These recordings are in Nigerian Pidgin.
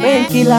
painkiller.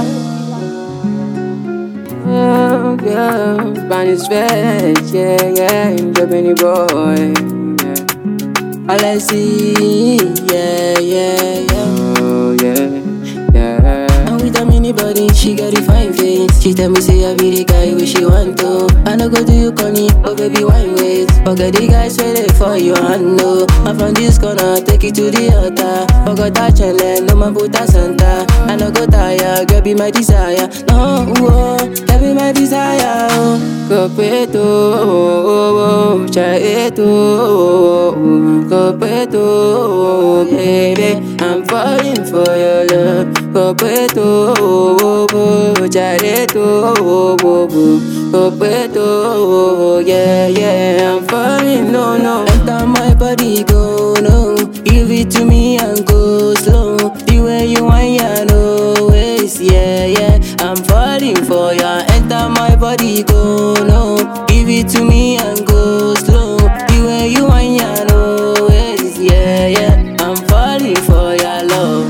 Oh, girl, Spanish flesh, yeah, yeah, the Benny boy. Yeah. All I see, yeah, yeah, yeah. Oh, yeah, yeah. And with a mini body, she got a fine face. She tell me say I be the guy where she want to. I no go do you corny, oh baby wine ways. Forget the guys waiting for you, I know. I from this corner, take it to the altar. Forgot that channel, no man put a Santa. I no go tire, girl be my desire. No, oh, girl be my desire. Oh. Copeto, oh, oh, oh, chaeto, oh, oh, copeto, oh, baby, I'm falling for your love. Copeto, oh, oh, oh, chaeto, oh, oh, oh, copeto, oh, yeah, yeah, I'm falling, no, no. Enter my body, go no. Give it to me and go slow. The way you want ya, no ways, yeah, yeah. I'm falling for ya. Enter my body, go no. Give it to me and go slow. The way you want ya, no ways, yeah, yeah. I'm falling for ya, love.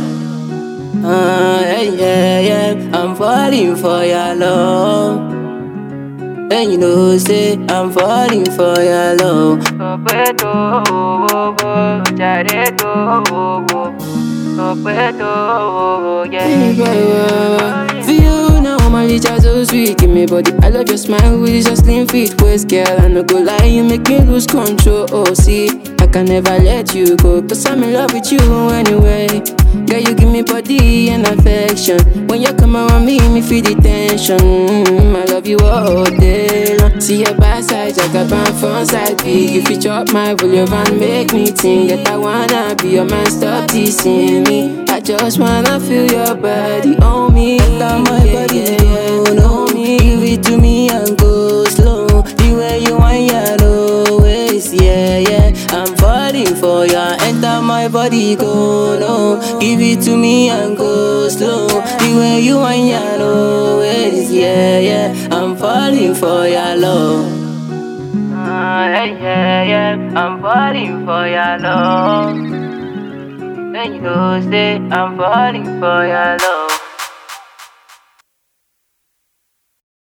Ah, yeah, yeah, yeah. I'm falling for ya, love. And you know, say I'm falling for your love. Copeto, oh, oh, oh, chaeto, oh, oh, oh, copeto, oh, oh, yeah. For you now, my licha so sweet. Give me body, I love your smile with your slim fit waist, girl. I no go lie, you make me lose control. Oh, see, I can never let you go, cause I'm in love with you anyway. Girl, you give me body and affection. When you come around me, me feel the tension. Mm, I love you all day long. See your backside, jack up and front side big. You fit up my volume and make me think that I wanna be your man. Stop teasing me. I just wanna feel your body on me. Enter my body, yeah, on me. Give it to me and go slow. The way you want, ya, no ways, yeah, yeah. I'm falling for ya. Enter my body, go no. Give it to me and go slow. The way you want, ya, no ways, yeah, yeah. I'm falling for ya, love. Ah, yeah, yeah, yeah, I'm falling for your love. And you know, say I'm falling for your love.